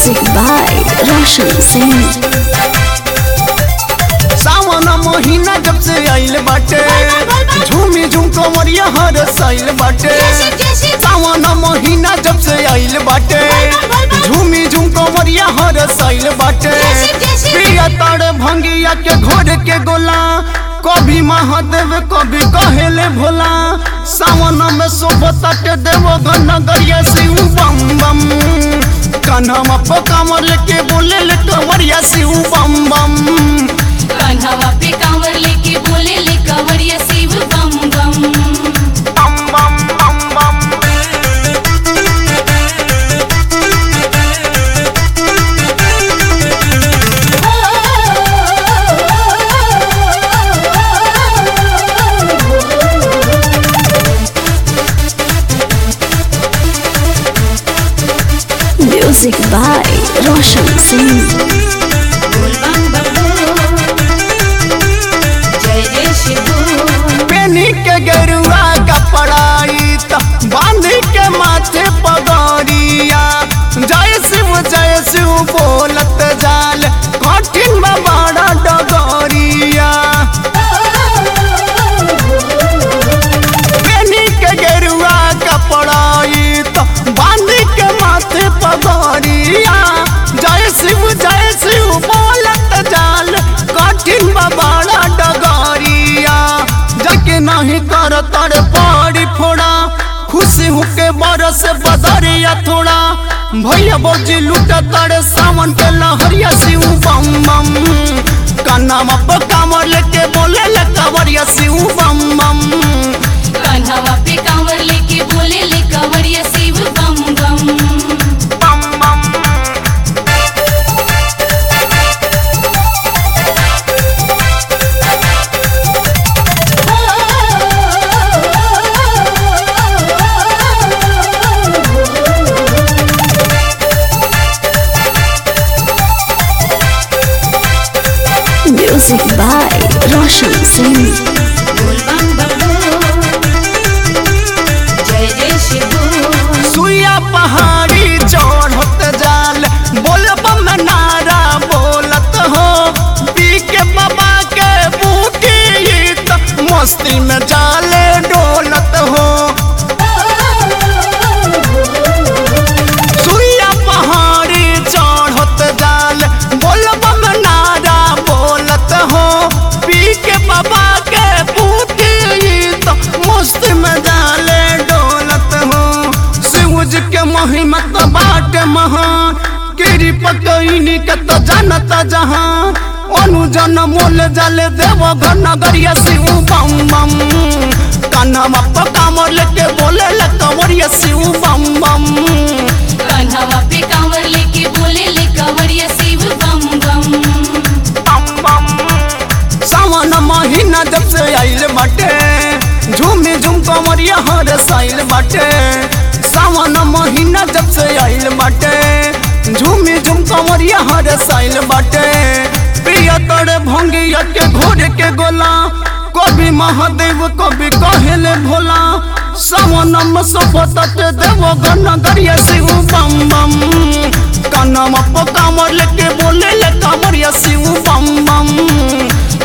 Music by Roshan Singh. सावन महीना जब से आइल बाटे झूमी झूम कमरिया हर साइल बाटे सावन महीना जब से आइल बाटे झूमी झूम कमरिया हर साइल बाटे प्रिया तारे भंगिया के घोर के गोला कभी महादेव कभी कहेले भोला सावन में शोभता के देव नगरिया शिव बम बम कान्हा पकामर लेके बोले ले कमरिया शिव बम बम कान्हावा पे कांवर लेके बोले ले कांवरिया शिव बम बम bum bum bum bum Music by Roshan Singh. बोल बम बम बोल। जय जय शिव बोल। पेनी के गेरुआ कपड़ाई त बांध के माथे पगड़िया जय शिव जय शिव बोलत जाल कठिन बा बड़ा डगरिया पेनी के गेरुआ कपड़ाई त बांध के माथे पगड़िया जय शिव जय शिव बोलत जाल कठिन बा बड़ा डगरिया जके नहीं कर तर पड़ी फोड़ा खुशी होके बरस बदरिया थोड़ा भैया बौजी लूट तर सावन के लहरिया शिव बम बम कान्हा पर कामर लेके बोले ले कावरिया शिव बम बम कान्हावा पे कांवर लेके बोले ले कांवरिया शिव बम बम बम बम Music by Roshan Singh. बोल बम बम बोल। जय जय शिव बोल। सुइया पहाड़ी चढ़त जाल बोलब में नारा बोलत हो पी के बाबा के बूटी त मस्ती में जाले डोलत हो सुइया पहाड़ी चढ़त जाल बोलब में नारा बोलत हो पी के बाबा के बूटी त मस्ती में जाले डोलत हो शिवज के महिमा तो बाट महान गिरी पकईनी के तो जानत जहां अनुजन मोल जाले देव घर नगरिया शिव बम बम कान्हा पर कामर लेके बोले ले कंवरिया शिव बम बम कान्हावा पे कांवर लेके बोले ले कांवरिया शिव बम बम बम बम सावन महीना जब से आइल बाटे झूमी झूम कमरिया हर साइल बाटे सावन महीना जब से आइल बाटे झूमी झूम कमरिया हर साइल बाटे प्रिय तड़े भंगिया के घोड़े के गोला कभी महादेव कभी कहेले भोला सावन में सोफत देव गनगरिया शिव बम बम कानम पर कामर लेके बोले ले कामरिया शिव बम बम